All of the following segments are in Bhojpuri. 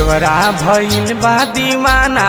देवरा भइल बा दीवाना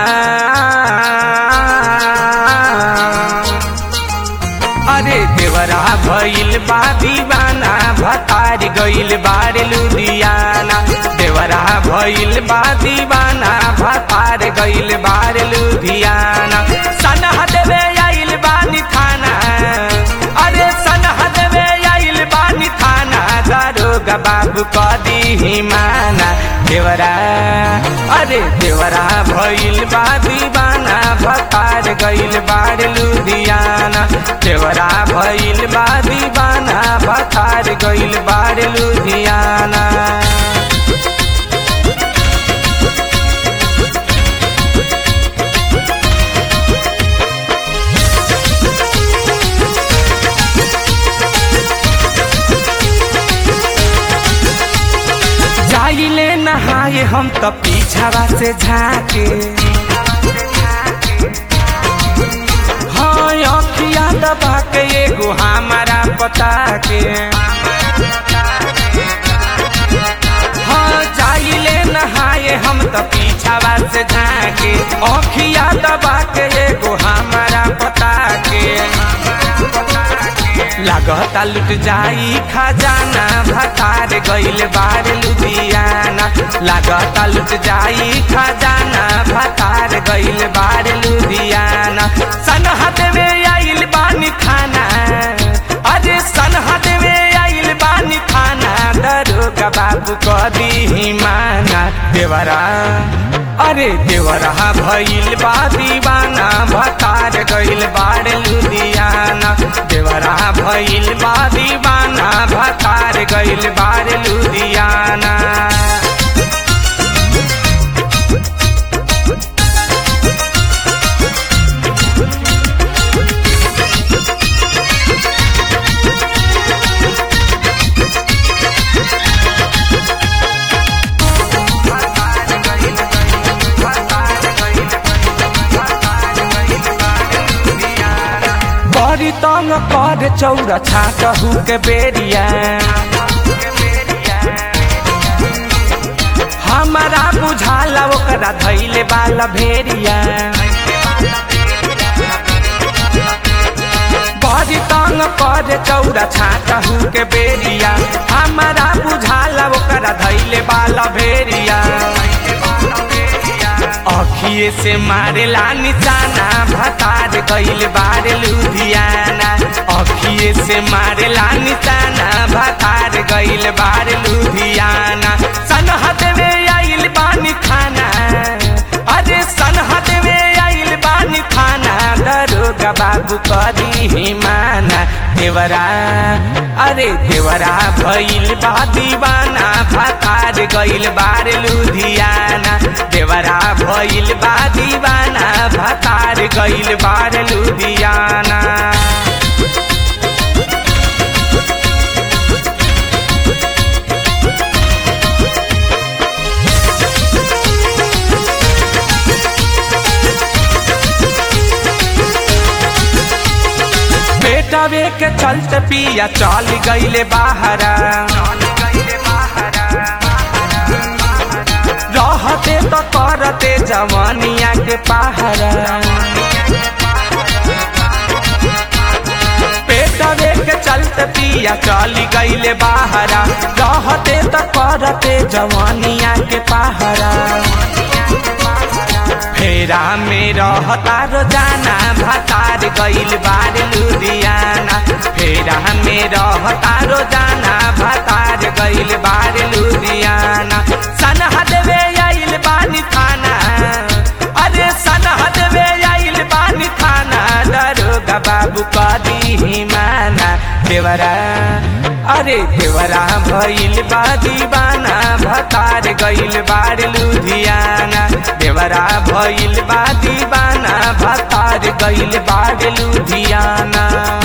अरे देवरा भइल बा दीवाना भतार गइल बार लुधियाना देवरा भइल बा दीवाना भतार गइल बार लुधियाना सनह देवे आइल बानी थाना अरे सनह देवे आइल बानी थाना दारोगा बाबू कदी माना देवरा अरे देवरा भइल बा दीवाना भतार गइल बार लुधियाना देवरा भइल बा दीवाना भतार गइल बार लुधियाना जाइले नहाए हम त पीछावा से झाके हाँ अखिया दबा के एगो हमारा पता के हाँ जाइले नहाए हम त पीछावा से झाके अखिया दबा के एगो हमारा पता के लागता लुट जाई खजाना भतार गइल बार लुधियाना लागता लुट जाई खजाना भतार गइल बार लुधियाना सनहत में आइल बानी खाना अरे सनहत में आइल बानी खाना दरोगा बाबू कदी माना देवरा अरे देवरा भइल बा दीवाना भतार गइल बार लुधियाना देवरा भइल बा दीवाना भतार गइल बार लुधियाना बड़ी तंग कर चौरा छाटहू के बेरिया हमारा बुझाला ओकरा धैले बाला भेरिया बड़ी तंग कर चौरा छाटहू के बेरिया हमारा बुझाला ओकरा धैले बाला भेरिया अखिए से मारेला निशाना भतार गइल बार लुधियाना अखिए से मारेला निशाना भतार गइल बार लुधियाना सनहत में आइल बानी खाना अरे सनहत में आइल बानी खाना दरोगा बाबू कदी माना देवरा अरे देवरा भइल बा दीवाना भतार गइल बार लुधियाना देवरा भइल बा दीवाना भतार गइल बार लुधियाना बेटवे के चलते पिया चल गइले बाहरा रहते तो करते जवानिया के पहरा पेटवे के चलते पिया चल गइले बाहरा रहते तो करते जवानिया के पहरा फेरा में रहता रोजाना भतार गइल बार लुधियाना फेरा में रहता रोजाना भतार गइल बार लुधियाना सनहद में आइल बानी थाना अरे सनहद में आइल बानी थाना दरोगा बाबू कदी माना देवरा अरे देवरा भइल बा दीवाना भतार गइल बार लुधियाना देवरा भइल बा दीवाना भतार गइल बार लुधियाना